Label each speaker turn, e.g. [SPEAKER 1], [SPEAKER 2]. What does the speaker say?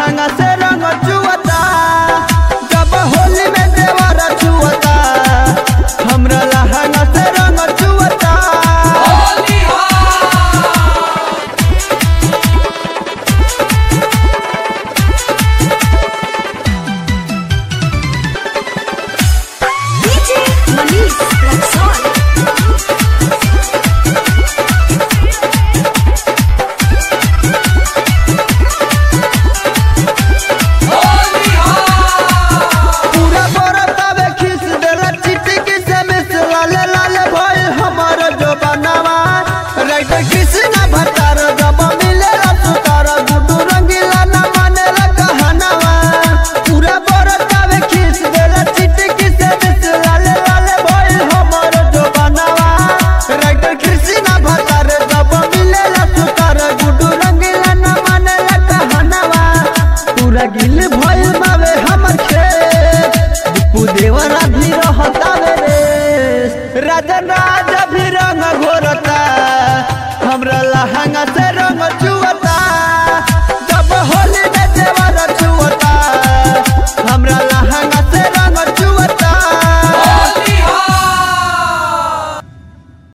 [SPEAKER 1] लहंगा से रंग चुअता जब होली में देवर छुअता हमरा लहंगा से रंग चुअता
[SPEAKER 2] DJ Manish Rexall.
[SPEAKER 1] पूरा बरतावे खींच देला चिटकी से मिस लाले लाले भइल हमर जो बनावा राइटर कृष्णा भतार जब मिलेला सुतार गुडू रंगीला न मानेला कहनावा पूरा बरतावे खींच देला चिटकी से मिस लाले लाले भइल हमर जो बनावा राइटर कृष्णा भतार जब मिलेला सुतार गुडू रंगीला न मानेला कहनावा पूरा गिल भइल बावे हमर खेत दीपू देवरा भी रहतावे रे राजा राजा भी रंग घोरता हमरा लहंगा से रंग